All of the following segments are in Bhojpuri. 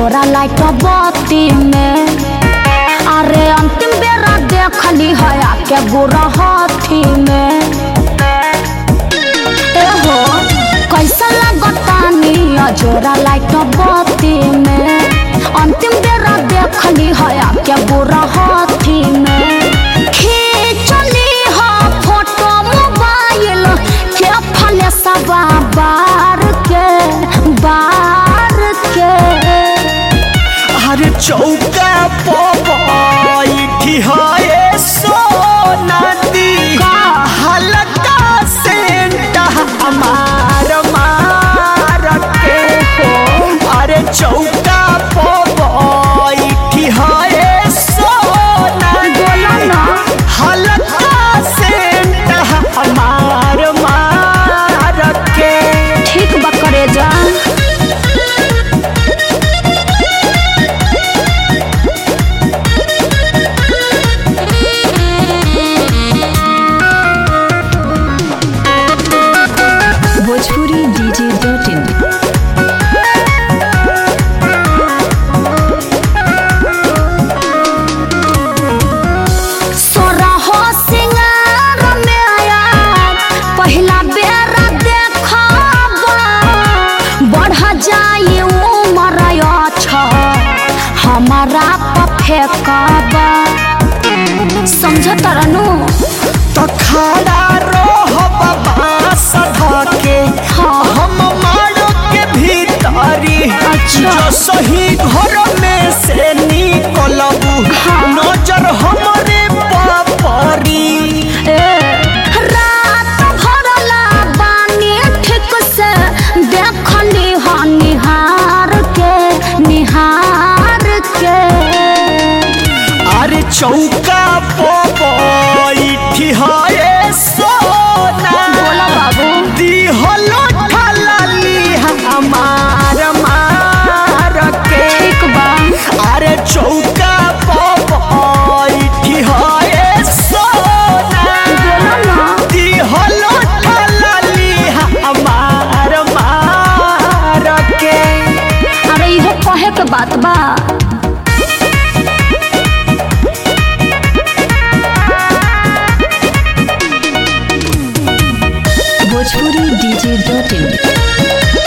अजोरा लाइट बत्ती में अरे अंतिम बेरा देखली है आके बुरा हाथी में ए हो कैसा लगतानी अजोरा लाइट बत्ती में अंतिम बेरा देखली है आके बुरा हाथी में खींचली हा फोटो मोबाइल के फले सबा बार के बार के अरे चौका पी है सोना दी का? हल्का सेंट हमार मार के हो अरे चौका पी है सोना बोला दी ना हल्का सेंट हमार मार के ठीक बकरे जा भोजपुरी डीजे डॉट इन सोरहो सिंगार में आया पहिला बेरा देखबा बढ़ जाई उमर छ हमारा पफेकबा समझ तरनु तो खड़ा रह बाबा सधा के हाँ। हम मारो के भीतरी अच्छा। जो सही घर में से निकलबू हाँ। नजर हमरे पापरी ए रात भरला बानी ठीक से देखली ह निहार के निहार के अरे चौका पी है सोना बोला बाबू दिहलो ठलाली हमार मार के ठीक बा अरे चौका पी है सोना बोला ना दिहलो ठलाली हमार मार के अरे इहो कहे के बात बा भोजपुरी डीजे डॉट इन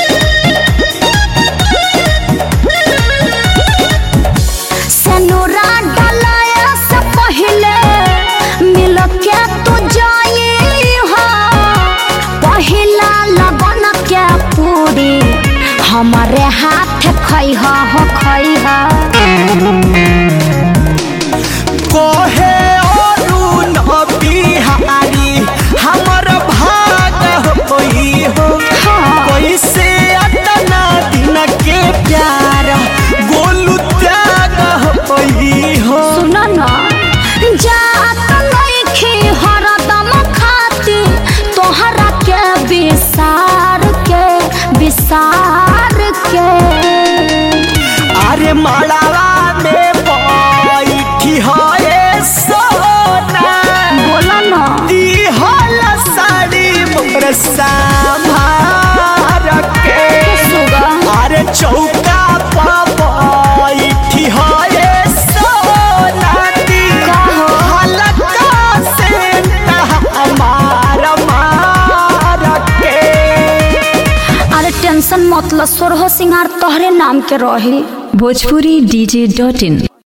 सनोरा डलाया से पहले मिल के तू जाई हो पहिला लगन के पूरी हमारे हाथ खई हो खई हो कोहे अरुण बिहारी हमर भाग होई हो कैसे अतना दिन के प्यार गोलू त्याग होई हो सुन न जात नइखी हरदम खाती तोहरा के विसार के विसार के अरे मालावा में बैठी है सोना बोला न दिहल साड़ी मोर संभार के सुगा अरे चौका बैठी है सोना दी का हो? हल्का से हमार मार के अरे टेंशन मतलब सोरहो सिंगार तोहरे नाम के रही भोजपुरी डीजे डॉट इन